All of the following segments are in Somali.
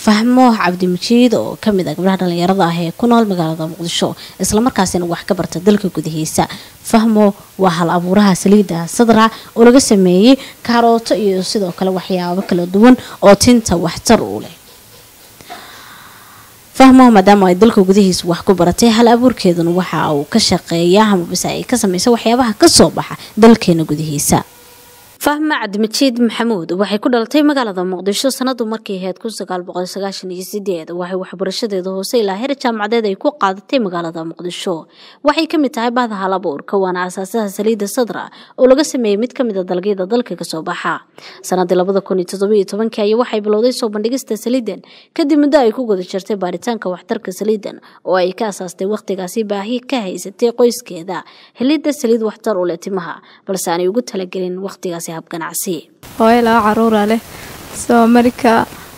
fahmo cabdimajiid oo kamid ah gabdhaha dhalinyarada ah ee ku nool magaalada muqdisho islamarkaasina wax ka barta dalka gudihiisa fahmo waa hal abuuraha saliidda sadra oo laga sameeyey kaarooto iyo sidoo kale waxyaabo kala duwan oo tinta waxtar u leh fahmo maadaama ay dalka gudihiisa wax ku baratay hal abuurkeeduna waxa uu ka shaqeeyaa amabase ay ka sameysa waxyaabaha kasoo baxa dalkeena gudihiisa fahma cabdimajiid maxamuud waxay ku dhalatay magaalada muqdisho sanadu markii ahayd kun sagaal boqol sagaashan iyo sideed waxay waxbarashadeeda hoose ilaa heer jaamacadeed ay ku qaadatay magaalada muqdisho waxay kamid tahay bahda hal abuurka waana asaasaha saliidda sadra oo laga sameeyey mid kamid a dalagyada dalka kasoo baxa sanadii labada kun iyo toddobiyo tobankii ayaa waxay bilowday soo bandhigista saliidan kadib muddo ay ku guda jirtay baaritaanka waxtarka saliidan oo ay ka asaastay wakhtigaasi baahi ka haysatay qoyskeeda helidda saliid waxtar u leh timaha balse aanay ugu talagelin wakhtigaasi hooyo laba caruura leh soo marka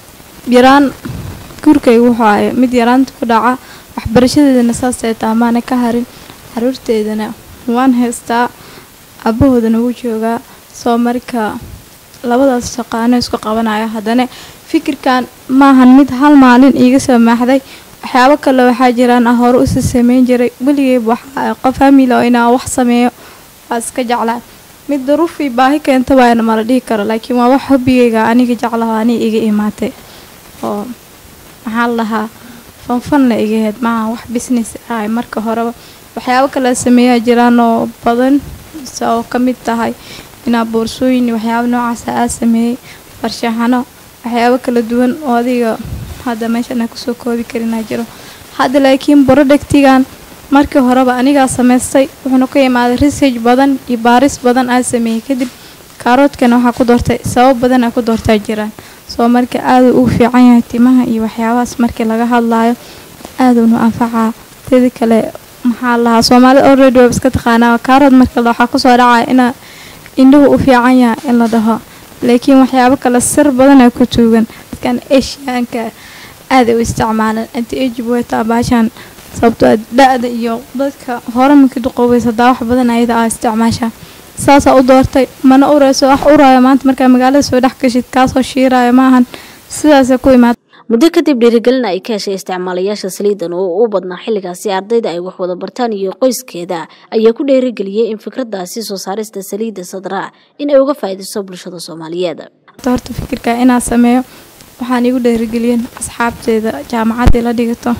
yaraan guurkaygu wuxuu ahay mid yaraanta ku dhaca waxbarashadeedana saasay taamaana ka harin caruurteedana waan haystaa abahoodana wuu joogaa soo marka labadaas shaqaano isku qabanaya haddana fikirkan maahan mid hal maalin iiga soo maaxday waxyaabo kale waxaa jiraan ah hore usi sameyn jiray weligeyba waxaa qof hamila oo inaa wax sameeyo waa iska jeclaa mid daruufii baahi keenta waana mala dhihi karo laakiin waa wax hobigayga aniga jeclaho aniga iga imaatay oo maxaa la dhahaa fanfanna igaheed maaha wax business ah marka horeba waxyaabo kale sameeyaa jiraan oo badan oo ka mid tahay inaa boorsooyin waxyaabo noocaasa aa sameeyey farshaxano waxyaabo kala duwan oo adiga hadda meeshan aan kusoo koobi karinaa jiro hadda laakiin borodhegtigan markii horeba anigaa samaystay wuxuuna ka imaaday research badan iyo baaris badan aa sameeyey kadib kaaroodkana waxaa ku doortay sabab badan aa ku doortaa jiraan soo marka aaduu uu fiican yahay timaha iyo waxyaabahaas markii laga hadlaayo aadunu anfacaa tedi kale maxaa lahaa soomaalida already wab iska taqaanaa kaarood marka waxaa kusoo dhacaya inaa indhuhu u fiican yahay in la dhaho laakiin waxyaabo kale sir badanaa ku tuugan dadkan asiaanka aaday u isticmaalaan anti age weta baashaan sababtoo da-da iyo dadka hore markii duqoobeys hadaa wax badan ayada aa isticmaashaa saasaa u doortay mana ureyso wax uraayo maanta markaa magaalada soo dhex gashid kaasoo shiiraayo maahan sidaasa ku imaad muddo kadib dhiirigelin ay ka heshay isticmaalayaasha saliidan oo u badnaa xilligaasi ardayda ay wax wada bartaan iyo qoyskeeda ayaa ku dhiirigeliyey in fikradaasi soo saarista saliidda sadraa in ay uga faa'iidayso bulshada soomaaliyeed horta fikirka inaa sameeyo waxaan igu dhiirigeliyeen asxaabteeda jaamacaddii la dhigato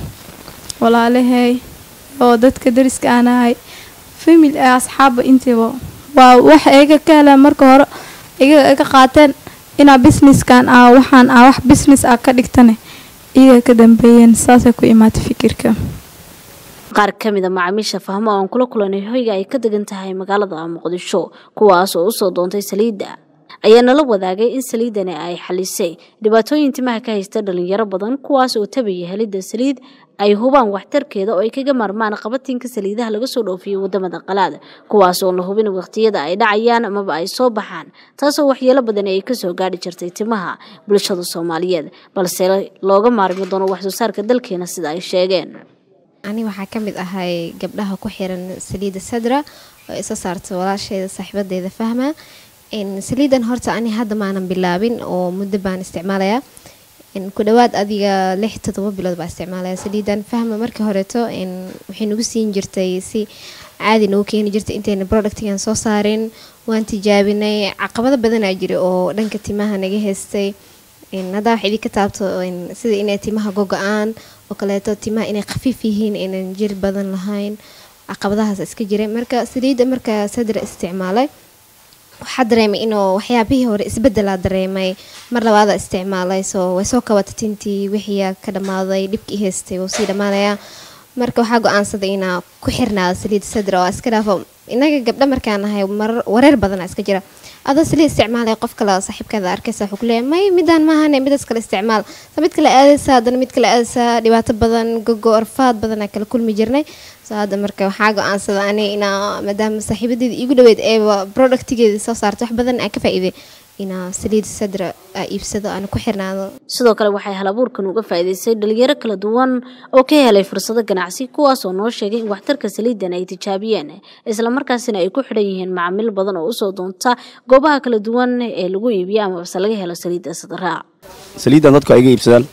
walaalahay oo dadka dariska aan ahay famil ee asxaabba intiiba waa wax iga ka heleen marka hore iga iga qaateen inaa businesskan ah waxaan ah wax business ah ka dhigtane iyaga ka dambeeyeen saasay ku imaatay fikirka qaar ka mid a macaamiisha fahmo aan kula kulanay hoyga ay ka degan tahay magaalada muqdisho kuwaas oo usoo doontay saliidda ayaa nala wadaagay in saliidani ay xalisay dhibaatooyin timaha ka haysta dhalinyaro badan kuwaas oo tabaya helidda saliid ay hubaan waxtarkeeda oo ay kaga maarmaan qabatinka saliidaha laga soo dhoofiyay wadamada qalaad kuwaas oo la hubin waqtiyada ay dhacayaan amaba ay soo baxaan taasoo waxyeelo badan ay kasoo gaadhi jirtay timaha bulshada soomaaliyeed balse looga maarmi doono waxsoo saarka dalkeena sida ay sheegeen ani waxaa ka mid ahay gabdhaha ku xiran saliidda sadra oo isa saarta walaasheeda saaxiibadeeda fahma saliidan horta ani hadda maanan bilaabin oo muddo baan isticmaalayaa ku dhawaad adiga lix todoba bilood baa isticmaalaya saliidan fahma markii horeeto waxay nagu siin jirtay si caadi nagu keeni jirtay intayna productigan soo saarin waan tijaabinay caqabado badanaa jira oo dhanka timaha naga haystay haddaa wax idinka taabto sida inay timaha gogo-aan oo kaleeto timaha inay khafiif yihiin aynan jil badan lahayn caqabadahaas iska jiray marka saliidda marka sadra isticmaalay waxaa dareemay inuu waxyaabihii hore isbedelaa dareemay mar labaada isticmaalay soo way soo kabata tintii wixiia ka dhammaaday dhibkii haystay wuu sii dhammaanayaa marka waxaa go-aansaday inaa ku xirnaado saliid sadra oo iska dhaafo inaga gabdha markaan ahay wareer badana iska jira adoo saliid isticmaalay qof kale saaxiibkeeda arkaysa wuxuu kuleeyahay may midaan maahane midaas kale isticmaal sa mid kale aadaysaa haddana mid kale aadaysaa dhibaato badan gogo arfaad badanaa kala kulmi jirnay so hadda marka waxaa go-aansada ani inaa maadaama saaxiibadeeda iigu dhaweyd eeba productigeeda soo saarta wax badan aa ka faa'iiday inaa saliid sadra aa iibsado aana ku xirnaado sidoo kale waxay halabuurkan uga faa'iidaystay dhalinyaro kala duwan oo ka helay fursado ganacsi kuwaas oo noo sheegay in waxtarka saliidan ay tijaabiyeen islamarkaasina ay ku xidhan yihiin macaamiil badan oo usoo doonta goobaha kala duwan ee lagu iibiyo amabase laga helo saliidda sadraa saliiddan dadku ay iga iibsadaan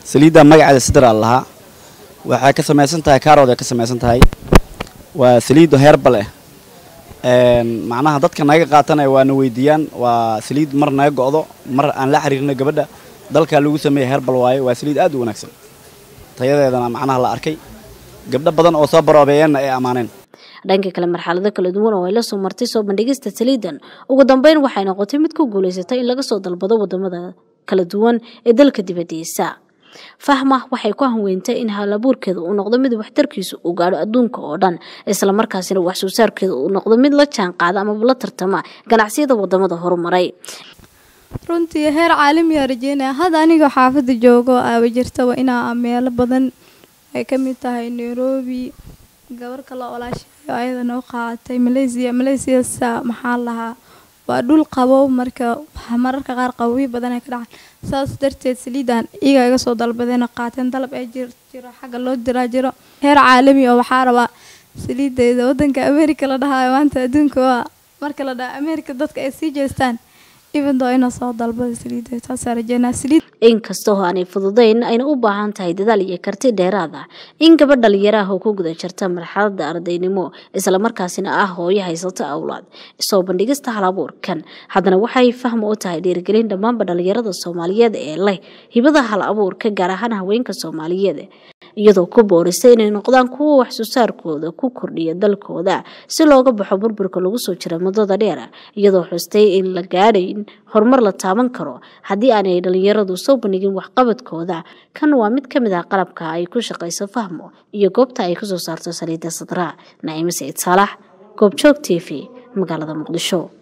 saliidda magaceeda sidraa lahaa waxay ka samaysan tahay kaarood ay ka samaysan tahay waa saliiddo heerbal ah macnaha dadka naga qaatanaya waana weydiiyaan waa saliid mar naga go'do mar aan la xiriirino gabadha dalkaa lagu sameeya heerbal waaye waa saliid aad u wanaagsan tayadeedana macnaha la arkay gabdho badan oo soo baroobeeyeenna ay ammaaneen dhanka kale marxalado kala duwan oo ay la soo martay soo bandhigista saliidan ugu dambeyn waxay noqotay mid ku guulaysatay in laga soo dalbado wadamada kala duwan ee dalka dibadiisa fahma waxay ku hanweyntay in halabuurkeeda uu noqdo mid waxtarkiisu uu gaadho adduunka oo dhan islamarkaasina wax soo saarkeeda uu noqdo mid la jaan qaada amaba la tartama ganacsiyada wadamada horumaray runtii heer caalamiyaa rajeynaya hadda anigoo xaafadda joogo aaba jirtaba inaa meelo badan ay ka mid tahay nairobi gabar kale olaashayo ayada noo qaadatay malaysia malaysiasa maxaa lahaa waa dhul qabow marka mararka qaar qabowi badan ay ka dhacan saas darteed saliidan iyaga iga soo dalbadeen oo qaateen dalab ee jiro xagga loo diraa jiro heer caalami oo waxaa rabaa saliideeda wadanka america la dhahayo maanta adduunka waa marka la dhaha america dadka ay sii jeestaan ibandoo ina soo dalbada saliida taasaa rajeynaa saliid inkastoo aanay fududayn ayna u baahan tahay dadaal iyo karti dheeraad ah in gabadh dhalinyaraah oo ku guda jirta marxaladda ardaynimo islamarkaasina ah hooyo haysata awlaad soo bandhigista halabuurkan haddana waxay fahma u tahay dhiirigelin dhammaanba dhalinyarada soomaaliyeed ee leh hibada hal abuurka gaar ahaan haweenka soomaaliyeed iyadoo ku boorisa inay noqdaan kuwa wax soo saarkooda ku kordhiya dalkooda si looga baxo burburka lagu soo jira muddada dheer iyadoo xustay in la gaadhayn horumar la taaban karo haddii aanay dhalinyaradu soo bandhigin waxqabadkooda kan waa mid ka mid ah qalabka ay ku shaqayso fahmo iyo goobta ay kasoo saarto saliidda sadraa naciime saciid saalax goobjoog t v magaalada muqdisho